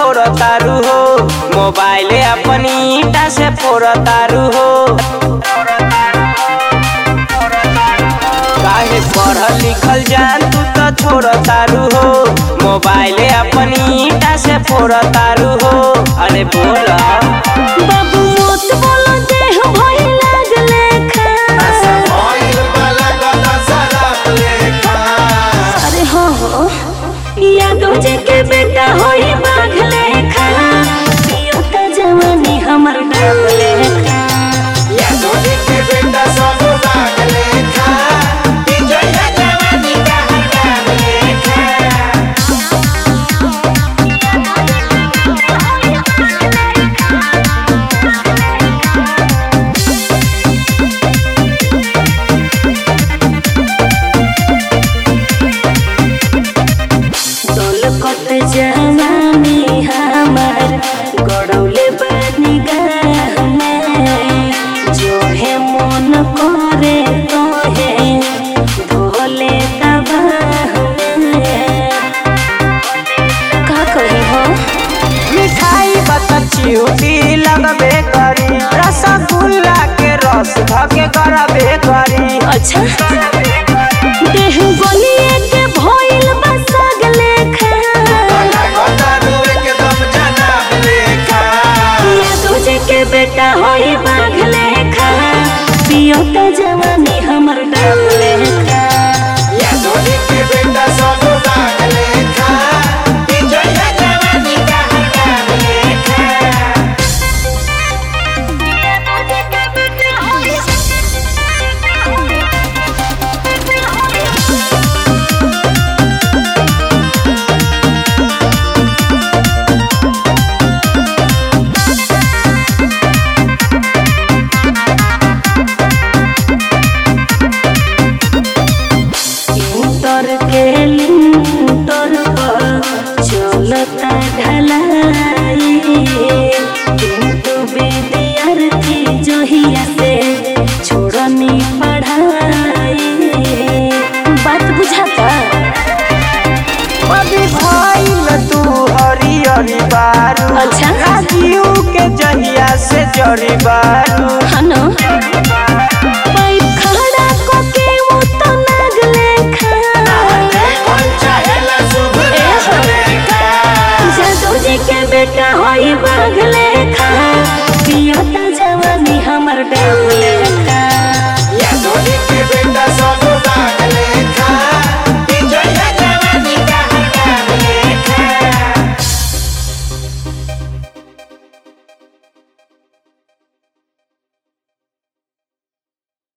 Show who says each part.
Speaker 1: छोड़ तारू हो मोबाइल अपनी ईटा से फोड़ तारू हो काहे पढ़ल लिखल जान तू तो छोड़ तारू हो मोबाइल अपनी ईटा से फोड़ तारू हो अरे बोल
Speaker 2: बाबू मोत बोलो देह भई लागले खा अरे हो हो यादव जी के बेटा होई बाघले खा पियो त जवानी हमर डाले खा दौलत जवानी हमार गड़ौले बानी गाह में जो है मन करे तो है भोले तबाह में का कही हो
Speaker 1: मिठाई बता चिउटी लगबे करी रसगुल्ला के रस धके करबे करी
Speaker 2: अच्छा देह गलिए के भइल बा सगले खा ये तुझे के बेटा होई बाघले खा पियो त जवानी हमर डाले खा इंटर के लिंटर पर चलता ढलाई किंतु विद्यार्थी जोहिया से छोड़नी पढ़ाई बात बुझाता
Speaker 1: अभी भइल तू हरी हरी बारू
Speaker 2: अच्छा।
Speaker 1: राजीव के जहिया से जरी बारू
Speaker 2: हनो पाइप खड़ा को के वो तो नागले खा जादू जी के बेटा होई बाघले खा पियो त जवानी हमर डाले